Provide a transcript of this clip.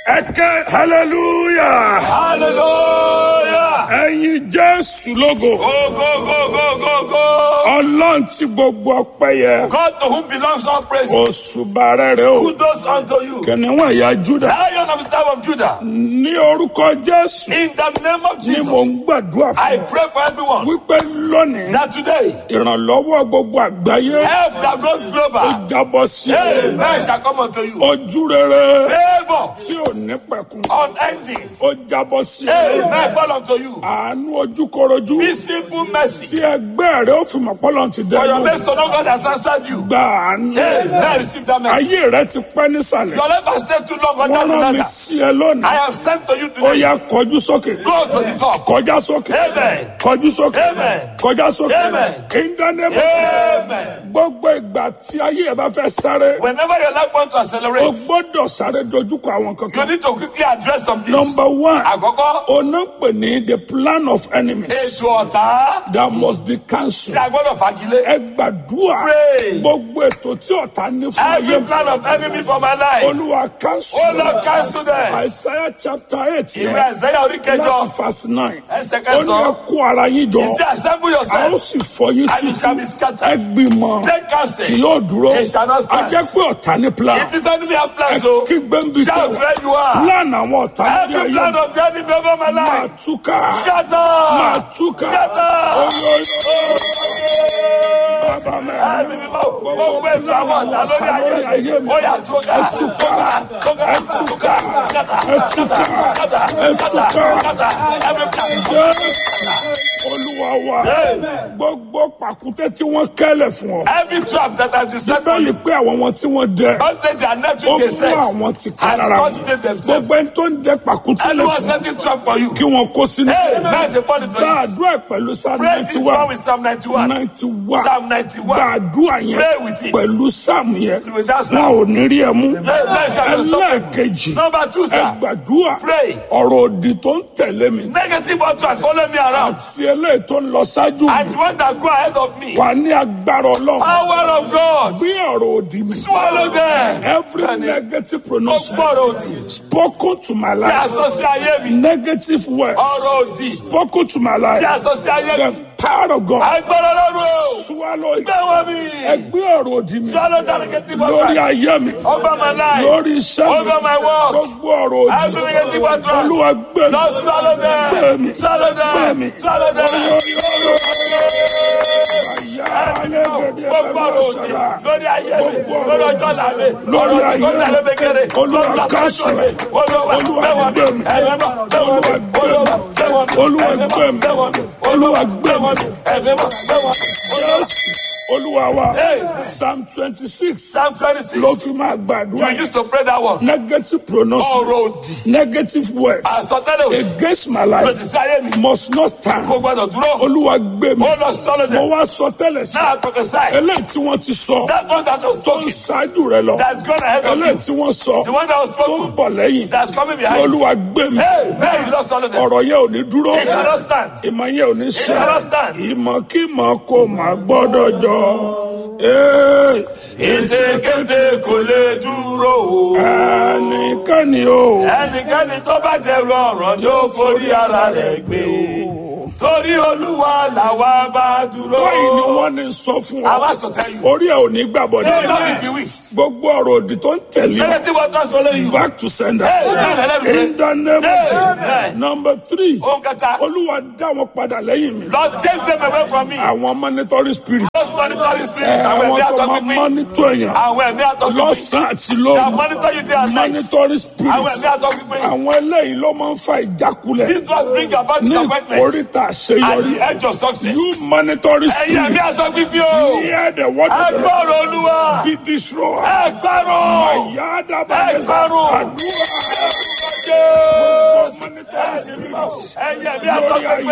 ẹ̀kẹ́ hallelujah Hallelujah. ẹ̀yin jésù lógo Go, go, go, go, go, go. ọlọ́run tí gbogbo ọpẹ́ yẹ God to whom belongs all praise. òṣùbà rẹ̀ rẹ̀ o Kudos unto you. kìnìún ẹ̀yà júdà Lion of the tribe of Judah. ní orúkọ jésù In the name of ni mò Jesus, ń gbàdúrà I fún pray for everyone wípé lónìí that today ìrànlọ́wọ́ gbogbo àgbáyé help that goes global. jábọ́ sí i Amen shall come unto you. ojú rere Favor tí ò ní pẹ̀kun unending. ó jábọ́ sí i Amen fall unto you. àánú ojúkorojú Be simple mercy. tí ẹgbẹ́ rẹ̀ ó fi mọ̀ pọ́lọ́n ti For your dẹ́nu best to know God has answered you. gba àánú Amen. Receive that mercy. ayé rẹ̀ ti pẹ́ nísàlẹ̀ Your life has stayed too long on wọ́n that rán mi ladder. sí ẹ lónìí I have sent to you ó today. yá kọjú sókè Go to the top. kọjá sókè Amen. kọjú sókè Amen. kọjá sókè Amen. ìdánimọ̀ Amen. gbogbo ìgbà tí ayé ẹ bá fẹ́ sáré Whenever your life wants to o accelerate, gbọ́dọ̀ sáré dojúkọ àwọn you kankan. need to quickly address some things. number one Àkọ́kọ́, ọ̀nà pè ní the plan of enemies ètò ọ̀tá that must be tí cancelled. a gbọ́dọ̀ fagilé. ẹ gbàdúrà Pray. gbogbo ètò tí ọ̀tá ní fún ayé Every mi plan of enemy for my life. olúwa cancel. Oh Lord, cancel them. Isaiah chapter eight Ìwé yẹn Àìsáyà orí kẹjọ. láti verse nine Ẹsẹ̀ ó ní ẹ kẹsàn-án. kó ara yín jọ Ìdí assemble a ó yourself. sì fọ yín And it shall be títí scattered. ẹ gbìmọ̀ Take counsel. kì yóò dúró It shall not a stand. jẹ́ pé ọ̀tá ní plan If this enemy have ẹ plans, so kí gbẹ́ǹbì shout tẹ̀ where you are. plan àwọn ọ̀tá ní Every ayé plan mi of the enemy over my máa life. túká máa Scatter. túká Scatter. Oyo, bàbá mi Ẹ̀mí mímọ́, gbogbo ètò àwọn ọ̀tá lórí ayé mi. Ó yà túká. Túká. Túká. Túká. Scatter. Scatter. Scatter. Scatter. Scatter. Every plan. olúwa wa Amen. gbogbo pàkúté tí wọ́n kẹ́lẹ̀ fún ọ Every trap that has been set for bẹ́ẹ̀ni you. pé àwọn wọn tí wọ́n dẹ Don't take their net ó with a mú set. àwọn ti ká Has lára wọn constituted themselves. gbogbo ẹni tó ń dẹ pàkúté lẹ Anyone fún setting trap for you. kí wọ́n kó sínú Amen. They fall into gba it. àdúrà pẹ̀lú sáà Pray ninety this one one with Psalm 91. ninety one Psalm 91. gba àdúrà yẹn Pray with it. pẹ̀lú sáàmù yẹn With that wọn psalm. ò ní rí ẹ mú Amen. Shall not stop them. ẹlẹ́ẹ̀kejì Number two, ẹ sir. gbàdúrà Pray. ọ̀rọ̀ òdì tó ń tẹ̀lé mi Negative utterance follow me around. tí eléyìí tó ń lọ ṣáájú mi And the one that go ahead of me. wà ní agbára ọlọ́run Power of God. bí ọ̀rọ̀ òdì mi Swallow them. every negative pronunciation Gbọ́dọ̀ òdì. spoken to my Tí life a sọ sí ayé mi. negative words Ọ̀rọ̀ òdì. spoken to my life Tí a sọ sí ayé the mi. power of God Agbára lọ́rùn o. swallow it Gbé wọn mi. ẹgbẹ́ ọ̀rọ̀ òdì mi Swallow that negative lórí utterance. ayé mi Over my life. lórí iṣẹ́ mi Over my work. gbogbo ọ̀rọ̀ òdì Every negative utterance. olúwa gbé mi Lord, swallow Gbé mi. them. Swallow Gbé mi. them. Swallow them. Gbogbo ọ̀rọ̀ òdì lórí ayé mi, lórí ọjọ́ ọ̀la mi, Lórí ọ̀rọ̀ ayé tó ń tẹ̀lé mi kéré, Olúwa lórí ọjọ́ káṣù mi, Olúwa Olúwa gbé wọn mi, gbé mi. ẹ̀mí mọ́, gbé wọn mi, Olúwa gbé wọn mi, Olúwa ẹ̀mí gbé mọ́, mi. gbé wọn mi, Olúwa Olúwa gbé gbé wọn mi, ẹ̀mí mọ́, gbé wọn mi. Jésù olúwa wa Hey. psalm twenty six Psalm twenty-six, ló fi máa gbàdúrà you used to pray that one. negative pronunciation Ọ̀rọ̀ òdì, negative words àsọtẹ́lẹ̀ òdì, against my life lòdì sí ayé mi, must not stand kò gbọdọ̀ dúró. olúwa gbé mi Ó lọ sọ́lọ́ mo dẹ̀. wá sọ tẹ́lẹ̀ sí Náà prophesy. eléyìí tí wọ́n ti sọ That one that was tó ń talking, ṣáájú rẹ lọ that's gone ahead of eléyìí you. tí wọ́n sọ The one that was tó ń spoken, bọ̀ lẹ́yìn that's coming behind you. olúwa gbé mi Hey, man, you lost all of them. ọ̀rọ̀ yẹn ò ní dúró It shall not stand. ìmọ̀ yẹn ò ní ṣe shall not stand. ìmọ̀kímọ̀ kò má gbọ́dọ̀ jọ Ee, Ètekéte kò lè dúró o. ẹnikẹ́ni o Ẹnikẹ́ni tó bá dẹrù ọ̀rọ̀ ni ó forí ara rẹ̀ gbé o. Torí Olúwa làwa bá dúró. báyìí ni wọ́n ní sọ fún ọ Àwa sọ tell you. orí ẹ̀ ò ní gbàbọ̀ Hey, Lord, ní if you wish. gbogbo ọ̀rọ̀ òdì tó ń tẹ̀lé ọ Negative waters follow you. back to sender Hey, man, let me in the name of Hey, Jesus man. number three Ohun kẹta. olúwa dá wọn padà lẹ́yìn mi Lord, chase them away from me. àwọn monitoring spirit Those monitoring ẹ, spirits, àwọn àwọn ẹ̀mí tó máa àtọ́gbín. monitor èèyàn Àwọn ẹ̀mí àtọ́gbín. lọ́sàn-án àti They lóru monitor you day and night. monitoring Àwọn spirit ẹ̀mí àtọ́gbín. àwọn eléyìí ló máa ń fa ìjákulẹ̀ This was bring about ní disappointment. ìkórìtà At àṣeyọrí the edge of success. you monitoring Ẹ̀yin ẹ̀mí spirit àtọ́gbín o. hear the word of the Lord Ẹgbọ́rọ̀ Olúwa. be destroyed. Ẹgbọ́rọ̀. Ayadabalesa Ẹgbàrún. àdúrà Jésù. monitoring spirit Ẹ̀yin ẹ̀mí lórí àtọ́gbín.